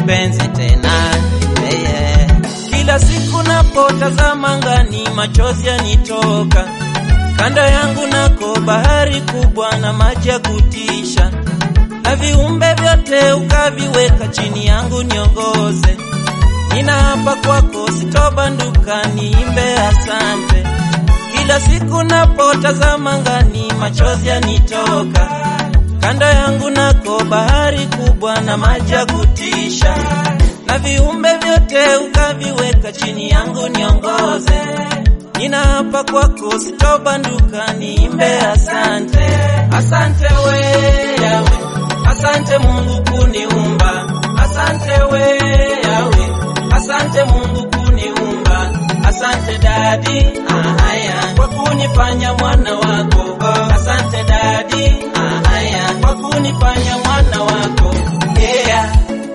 kipenzi tena yeah, yeah. Kila siku napotazama ngani, machozi yanitoka. Kando yangu nako bahari kubwa na maji ya kutisha, na viumbe vyote ukaviweka chini yangu niongoze. Ninaapa kwako sitobanduka, niimbe asante. Kila siku napotazama ngani, machozi yanitoka. Kando yangu nako bahari kubwa na maji ya kutisha, na viumbe vyote ukaviweka chini yangu niongoze. Ninaapa kwako sitobanduka, niimbe asante. Asante we Yawe, asante Mungu kuniumba, asante we Yawe, asante Mungu kuniumba, asante dadi ahaya kwa kunifanya mwana wako, asante dadi ahaya kwa kunifanya mwana wako yeah.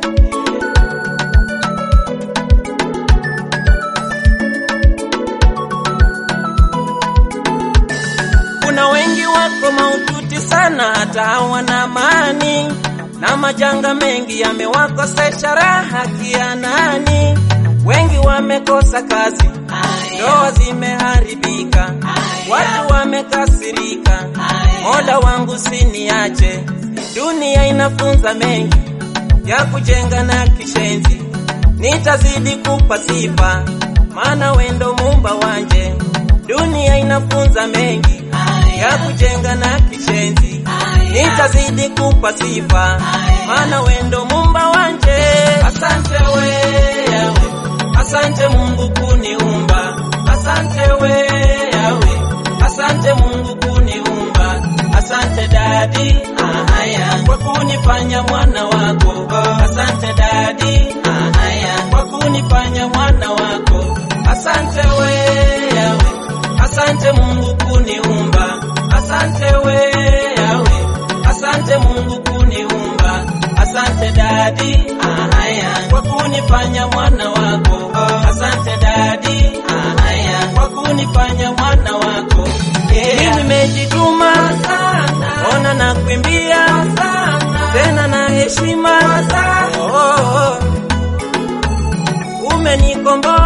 Kuna wengi wako maututi sana, hata hawana amani, na majanga mengi yamewakosesha raha kianani. Wengi wamekosa kazi, ndoa zimeharibika, watu wamekasirika. Mola wangu siniache, dunia inafunza mengi ya kujenga na kishenzi. Nitazidi kupa sifa, maana wendo mumba wanje. Dunia inafunza mengi ya kujenga na kishenzi. Nitazidi kupa sifa, maana wendo mumba wanje. Asante we Yawe, asante Mungu kuniumba, asante we Yawe, asante Mungu kuniumba, asante dadi ahaya kwa kunifanya mwana wako, asante dadi ahaya kwa kunifanya mwana wako, asante we Yawe, asante Mungu kuniumba, asante we Yawe, asante Mungu kuniumba, asante dadi ahaya kwa kunifanya mwana wako, asante dadi ahaya kwa kunifanya mwana wako yeah. Mimi nimejituma ona na kuimbia tena na heshima oh, oh, oh. Umenikomboa